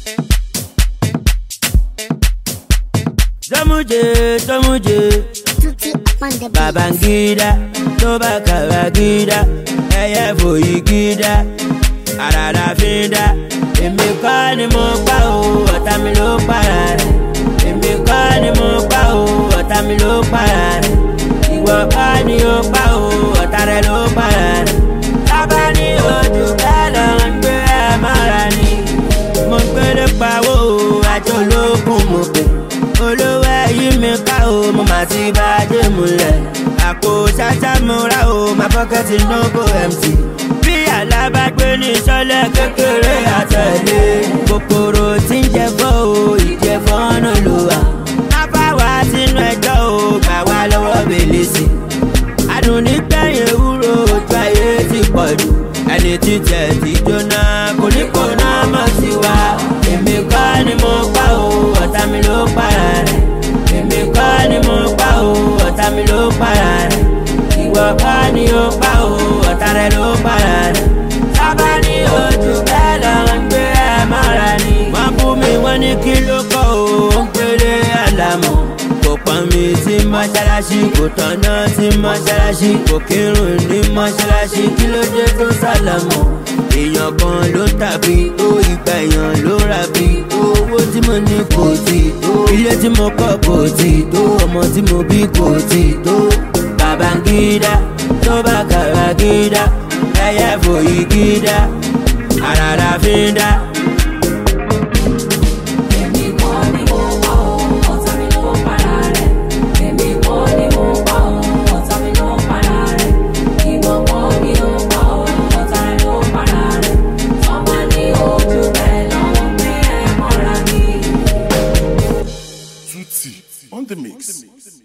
Sọmúje sọmúje Tutti on the beat. Babangida tó bá kàràgídá ẹyẹ fòyí gídá àràrà fi ń dá. Èmi kọ́ ni mo pa o, ọ̀tá mi ló para rẹ̀. Èmi kọ́ ni mo pa o, ọ̀tá mi ló para rẹ̀. Ìwọ kọ́ ni o pa o, ọ̀tá rẹ̀ ló para rẹ̀. Tábà ní ojú bẹ́ẹ̀ lọ ń gbé ẹ mọ́ra ni. Mo gbélé pawó o, àjọ ológun mo pè. Olówó ẹyí mi ká o, mo mà ti bá a dé múlẹ̀. Àpò ṣáṣá mo rà o, my pocket no go empty. Bí alábàgbé ní sọ́lẹ̀ kékeré àtẹ̀lé. Kòkòrò tí ń jẹ fọ́ o, ìjẹ̀fọ́ náà ló wà. Afáwa sínú ẹjọ́ o, gbà wá lọ́wọ́ bèlèsì. Adùn nígbẹ̀yìn ewúro ojú ayé ti pọ̀ jù. Ẹni títẹ̀ ti jóná, kò ní kò náà mọ̀ sí wa. Èmi kọ́ ni mo pa o, ọ̀tá mi ló para rẹ̀. Èmi kọ́ ni mo pa o, ọ̀tá mi ló para rẹ̀. Ìwọ kọ́ ni o pa o, ọ̀tá rẹ̀ ló para rẹ̀. Sábà ní ojú bẹ́ẹ̀ lọ ń gbé ẹ mọ́ra ni. Wọ́n bú mi wọ́n ní kí ló kọ́ o, ó ń péré àlámọ̀. Kò pọ́n mi sí mọ́ṣáláṣí, kò tọ́nà sí mọ́ṣáláṣí, kò kírun ní mọ́ṣáláṣí, kí ló dé tó sálàmọ̀? Èèyàn kan ló tàbí tó ìgbà èèyàn ló rà bí owó tí mo ní kò tí tó ilé tí mo kọ́ kò tí tó ọmọ tí mo bí kò tí tó. Babangida tó bá kàràgídá ẹyẹ fòyí gídá àràrà fi ń dá. Èmi kọ́ ni mo pa òun, ọ̀tá mi ló para rẹ̀. Èmi kọ́ ni mo pa òun, ọ̀tá mi ló para rẹ̀. Ìwọ kọ́ ni ó pa òun, ọ̀tá rẹ̀ ló para rẹ̀. Tọ́ba ní ojú bẹ́ẹ̀ lọ́wọ́ pé ẹ mọ́ra ni. Tutti on the mix.